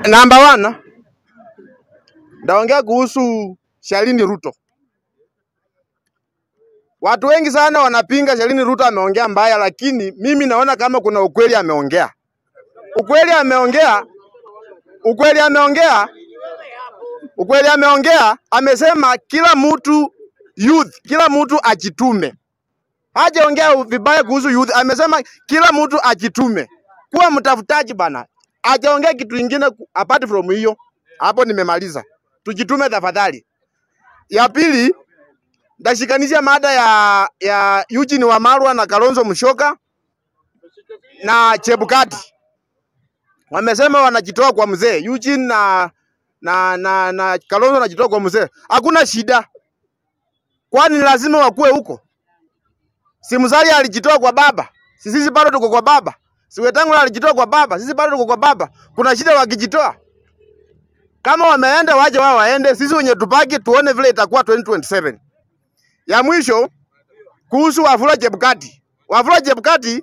Number one, ndaongea kuhusu Shalini Ruto. Watu wengi sana wanapinga Shalini Ruto ameongea mbaya, lakini mimi naona kama kuna ukweli ameongea. Ukweli ameongea, ukweli ameongea, ukweli ameongea. Amesema kila mtu youth, kila mtu ajitume. Hajaongea vibaya kuhusu youth, amesema kila mtu ajitume, kuwa mtafutaji bana. Hajaongea kitu ingine ku- apart from hiyo. Hapo nimemaliza. Tujitume tafadhali. Ya pili, ndashikanisha mada ya ya Eugene Wamalwa na Kalonzo Musyoka na Chebukati. Wamesema wanajitoa kwa mzee Eugene na na na, na Kalonzo wanajitoa kwa mzee. Hakuna shida, kwani lazima wakuwe huko? Si Musalia alijitoa kwa baba, si sisi bado tuko kwa baba. Si Wetangula alijitoa kwa baba, sisi bado tuko kwa baba. Kuna shida wakijitoa? Kama wameenda waje wao waende, sisi wenye tubaki tuone vile itakuwa 2027. Ya mwisho kuhusu Wafula Chebukati. Wafula Chebukati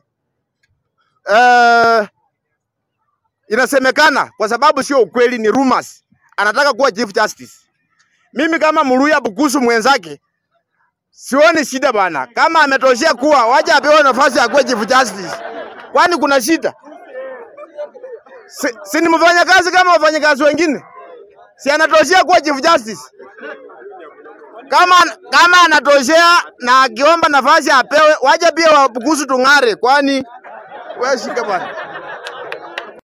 uh, inasemekana kwa sababu sio ukweli, ni rumors, anataka kuwa chief justice. Mimi kama Muluya Bukusu mwenzake sioni shida bana, kama ametoshea kuwa waje apewe nafasi ya kuwa chief justice, kwani kuna shida? Si, si ni mfanyakazi kama wafanyakazi wengine, si anatoshea kuwa chief justice? Kama kama anatoshea na akiomba nafasi apewe, waje pia Wabukusu tung'are, kwani wewe shika bwana.